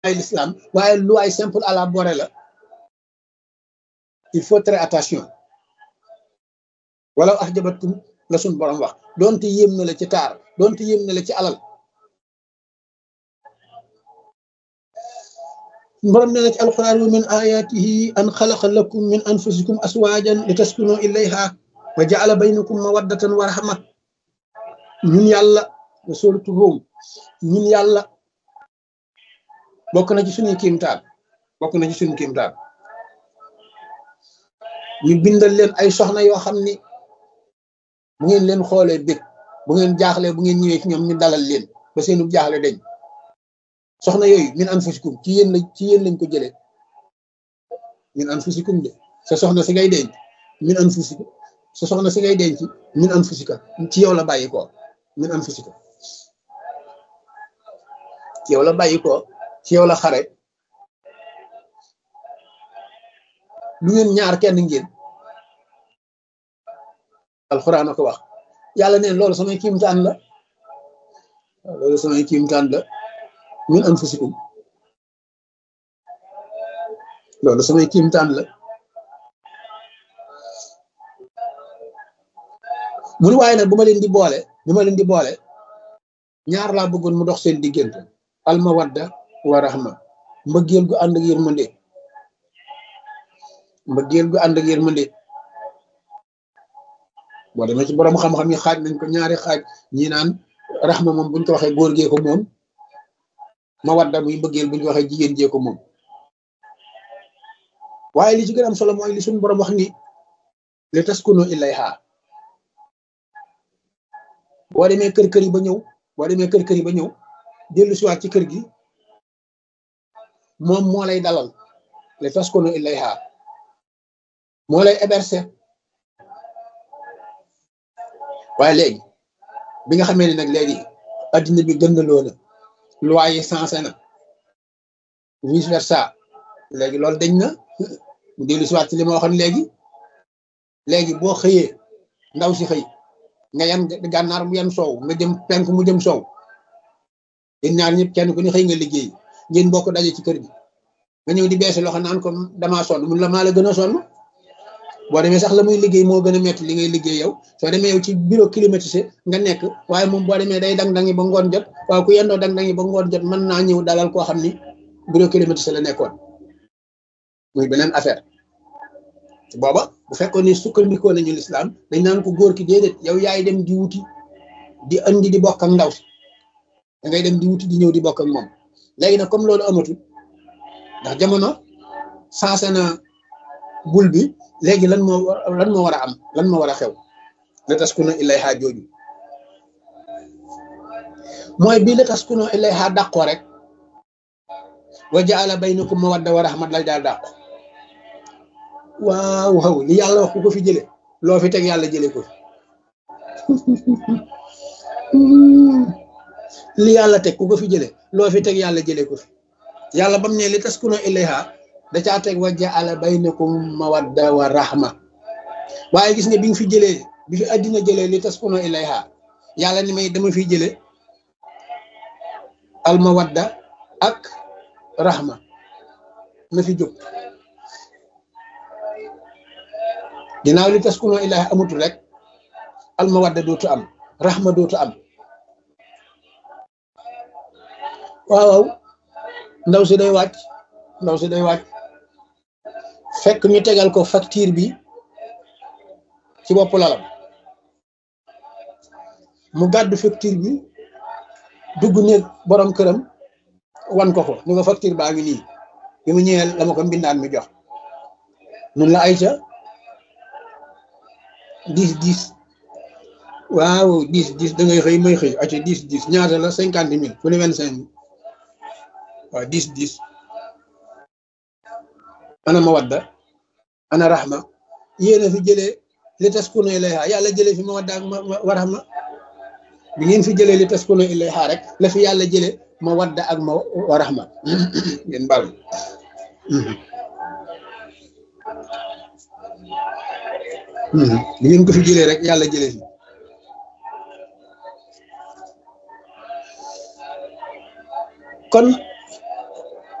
ay l'islam waaye loi simple à la borée la il faut très attention wala ax jabatkum la suñ borom wax doonte yéem na la ci taar doonte yéem na la ci alal borom nee na ci alquran wa min ayatihi an xalaqa lakum min anfusikum aswajan li taskunu ilayha wa jaala baynakum mawaddatan wa rahma ñun yàlla wa suratu Rum ñun yàlla bokk na ci suñuy kiimtaan bokk na ci suñu kiimtaan ñu bindal leen ay soxna yoo xam ni bu ngeen leen xoolee bég bu ngeen jaaxlee bu ngeen ñëwee ci ñoom ñu dalal leen ba seenu jaaxle dañ soxna yooyu min anfusikum ci yéen la ci yéen lañ ko jëlee min anfusikum de sa soxna si ngay denc min anfusikum sa soxna si ngay denc min anfusika ci yow la bàyyi ko min anfusika ci yow la bàyyi ko ci yow la xare lu ngeen ñaar kenn ngeen alxuraan a ko wax yàlla neen loolu samay kiimtaan la loolu samay kiimtaan la min anfusikum loolu samay kiimtaan la mu ni waaye nag bu ma leen di boole bu ma leen di boole ñaar laa bëggoon mu dox seen diggante almawadda wa rahma mbëggeel gu ànd ak yërmande mbëggeel gu ànd ak yërmande boo demee ci borom xam-xam yi xaaj nañ ko ñaari xaaj ñi naan rahma moom buñ ko waxee góor gee ko moom mawadda muy mbëggeel buñ ko waxee jigéen jee ko moom waaye li ci gën a am solo mooy li suñu borom wax ni li taskunu ilayha boo demee kër kër yi ba ñëw boo demee kër kër yi ba ñëw dellu siwaat ci kër gi moom moo lay dalal li taskunu ilayha moo lay héberger waaye léegi bi nga xamee ne nag léegi addina bi gëndaloo na loi yi sensé na vice versa léegi loolu dañ na mu dellu siwaat ci li ma waxoon léegi léegi boo xëyee ndaw si xëy nga yan gànnaar mu yan soow nga jëm penk mu jëm soow yéen ñaar ñëpp kenn ku ne xëy nga liggéey ngeen bokk daje ci kër gi nga ñëw di beesi loxo naan ko damaa sonn mun la maa la gën a sonn boo demee sax la muy liggéey moo gën a metti li ngay liggéey yow soo demee yow ci bureau climatisé nga nekk waaye moom boo demee day dang-dangi ba ngoon jot waaye ku yendoo dang-dangi ba ngoon jot mën naa ñëw dalal koo xam ni bureau climatisé la nekkoon muy beneen affaire booba bu fekkoon ni sukkandikoo nañu lislaam dañ naan ko góor ki déedéet yow yaay dem di wuti di andi di bokk ak ndaw si da ngay dem di wuti di ñëw di bokk ak moom léegi nag comme loolu amatul ndax jamono sensé na bul bi léegi lan moo lan moo war a am lan moo war a xew la taskunu ilayha jooju mooy bii la taskunu ilayha dàqoo rek wa jaala baynakum mawadda wa rahmat lay daal dàqu waaw waaw li yàlla wax ku ko fi jële loo fi teg yàlla jële ko fi li yàlla teg ku ko fi jële loo fi teg yàlla jële ko fi yàlla bam ne li taskunu ilayha da caa teg wa jaala baynakum mawadda wa rahma waaye gis nga bi nga fi jëlee bi fi àddina jëlee li taskunu ilayha yàlla ni may dama fi jële al mawadda ak rahma na fi jóg ginnaaw li taskunu ilayha amatul rek al mawadda dootu am rahma dootu am waaw ndaw si day wàcc ndaw si day wàcc fekk ñu tegal ko facture bi ci bopp lalam mu gàddu facture bi dugg néeg borom këram wan ko ko ni nga facture baa ngi nii bi mu ñëwee la ma ko mbindaan mi jox mun la ay ca dix dix waaw dix dix da ngay xëy may xëy aca dix dix ñaata la cinquante mille fu ne vingt cinq mille waaw dix dix ana mawadda ana rahma yéen a fi jëlee li taskunu ilayha yàlla jëlee fi mawadda ak ma rahma bi ngeen fi jëlee li taskunu ilayha rek la fi yàlla jëlee mawadda ak ma wa rahma ngeen bal bi ngeen ko fi jëlee rek yàlla jëlee fi kon